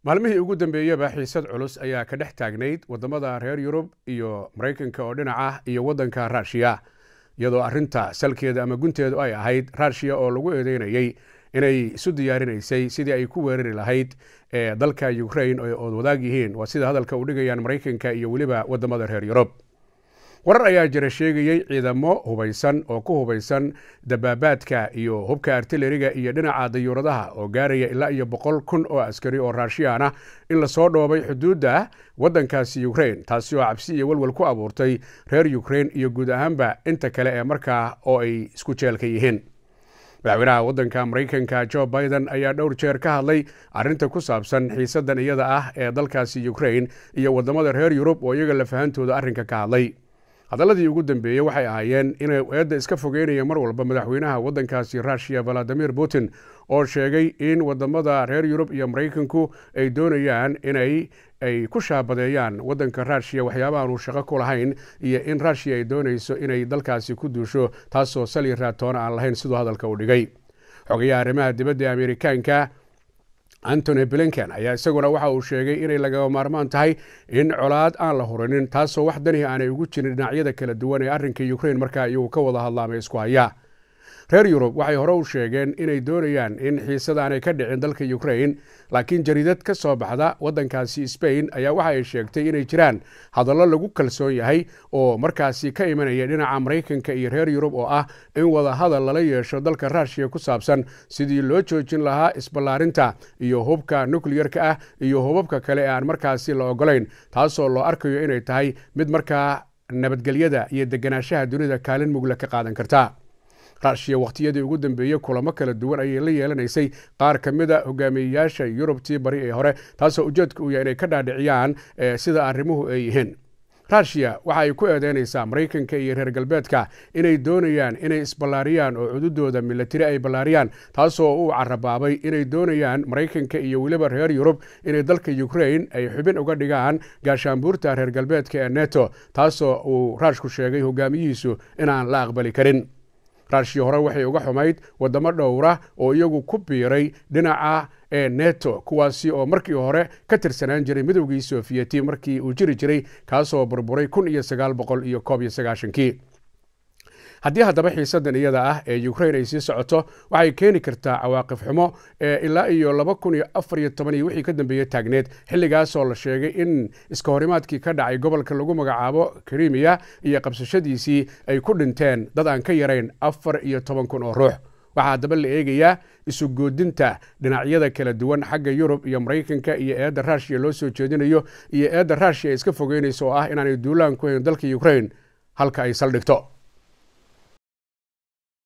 maalmihii ugu dambeeyaba xiisad culus ayaa ka dhex taagnayd waddamada reer yurub iyo maraykanka oo dhinaca iyo waddanka ruushiya iyadoo arrinta salkeeda ama gunteedu ay ahayd ruushiya oo lagu eedeynayey inay isu diyaarinaysay sidii ay ku weerari lahayd ee dalka ukrain ood wadaag yihiin waa sida hadalka u dhigayaan maraykanka iyo weliba waddamada reer yurub warar ayaa jira sheegayey ciidamo hubaysan oo ku hubaysan dabaabaadka iyo hubka artileriga iyo dhinaca dayuuradaha oo gaaraya ilaa iyo boqol kun oo askari oo raashiyaan ah in lasoo dhoobay xuduudda waddankaasi ukrain taasi oo cabsi iyo walwal ku abuurtay reer ukrain iyo guud ahaanba inta kale ee markaa oo ay isku jeelka yihiin madaxweynaha waddanka maraykanka jo biden ayaa dhowr jeer ka hadlay arrinta ku saabsan xiisadan iyada ah ee dalkaasi ukrain iyo waddamada reer yurub oo iyaga lafahantooda arrinka ka hadlay hadalladii ugu dambeeyey waxay ahaayeen inay eedda iska fogeynaya mar walba madaxweynaha waddankaasi ruushiya valadimir putin oo sheegay in waddamada reer yurub iyo maraykanku ay doonayaan inay ay ku shaabadeeyaan waddanka ruushiya waxyaabahaanu shaqo ku lahayn iyo in ruushiya ay doonayso inay dalkaasi ku duusho taasoo sali raatoona aan lahayn siduu hadalka u dhigay xogayaha arrimaha dibadda ee amerikaanka antony blinken ayaa isaguna waxa uu sheegay inay lagama maarmaan tahay in colaad aan la hurinin taasoo wax danihi aanay ugu jirin dhinacyada kala duwan ee arrinka ukrain markaa iyagu ka wada hadlaamay isku haya reer yurub waxay hore u sheegeen inay doonayaan in xiisadaanay ka dhicin dalka ukrain laakiin jariidad ka soo baxda waddankaasi sbain ayaa waxa ay sheegtay inay jiraan hadallo lagu kalsoon yahay oo markaasi ka imanaya dhinaca maraykanka iyo reer yurub oo ah in wada hadal lala yeesho dalka ruushiya ku saabsan sidii loo joojin lahaa isballaarinta iyo hubka nukliyerka ah iyo hubabka kale ee aan markaasi la ogolayn taasoo loo arkayo inay tahay mid markaa nabadgelyada iyo deganaanshaha dunida kaalin mugla ka qaadan karta ruushiya wakhtiyadii ugu dambeeyey kulamo kala duwan ayay la yeelanaysay qaar ka mid a hogaamiyeyaasha yurubtii bari ee hore taasoo ujeedka uu yahay inay ka dhaadhiciyaan sida arrimuhu ay yihiin ruushiya waxa ay ku eedeynaysaa maraykanka iyo reer galbeedka inay doonayaan inay isballaariyaan oo cududooda milatari ay ballaariyaan taasoo uu carabaabay inay doonayaan maraykanka iyo weliba reer yurub inay dalka ukrain ay xubin uga dhigaan gaashaanbuurta reer galbeedka ee neto taasoo uu ruushku sheegay hogaamiyihiisu inaan la aqbali karin ruushiya hore waxay uga xumayd waddamo dhowra oo iyagu ku biiray dhinaca ee neto kuwaasi oo markii hore ka tirsanaan jiray midowgii sofiyeti markii uu jiri jiray kaasoo burburay kun iyo sagaal boqol iyo koob iyo sagaashankii haddii haddaba xiisadan iyada ah ee ukrain ay sii socoto waxay keeni kartaa cawaaqif xumo ee ilaa iyo laba kun iyo afar iyo toban iyo wixii ka dambeeyey taagneed xilligaasoo la sheegay in iska horimaadkii ka dhacay gobolka lagu magacaabo krimiya iyo qabsashadiisii ay ku dhinteen dad aan ka yarayn afar iyo toban kun oo ruux waxaa haddaba la eegayaa isu goodinta dhinacyada kala duwan xagga yurub iyo maraykanka iyo eedda ruushiya loo soo jeedinayo iyo eedda ruushiya ay iska fogeynayso oo ah inaanay duulaan ku hayn dalka ukrain halka ay saldhigto